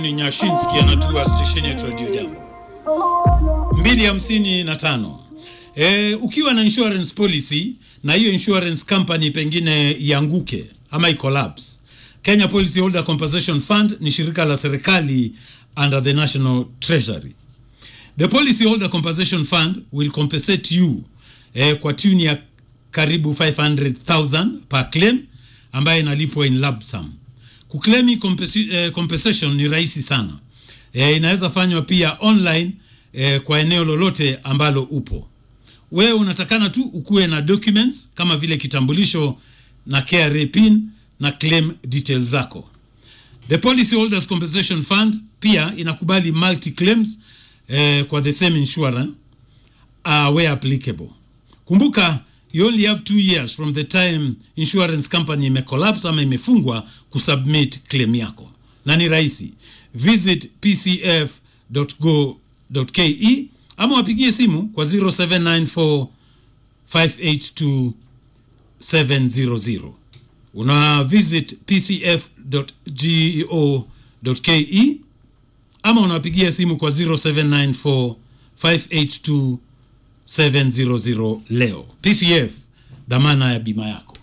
Ni Nyashinski anatua stesheni ya Radio Jambo mbili hamsini na tano. E, ukiwa na insurance policy na hiyo insurance company pengine ianguke ama icollapse, Kenya Policy Holder Compensation Fund ni shirika la serikali under the National Treasury. The Policy Holder Compensation Fund will compensate you eh, kwa tuni ya karibu 500,000 per claim ambayo inalipwa in lump sum. Kuklemi compensi- eh, compensation ni rahisi sana. Eh, inaweza fanywa pia online eh, kwa eneo lolote ambalo upo. Wewe unatakana tu ukuwe na documents kama vile kitambulisho na KRA pin na claim details zako. The Policy Holders Compensation Fund pia inakubali multi claims eh, kwa the same insurer uh, where applicable. Kumbuka you only have two years from the time insurance company imecollapse ama imefungwa kusubmit claim yako, na ni rahisi. Visit pcf.go.ke ama wapigie simu kwa 0794 582 700 una visit pcf.go.ke ama unawapigia simu kwa 0794 582 700 leo. PCF, dhamana ya bima yako.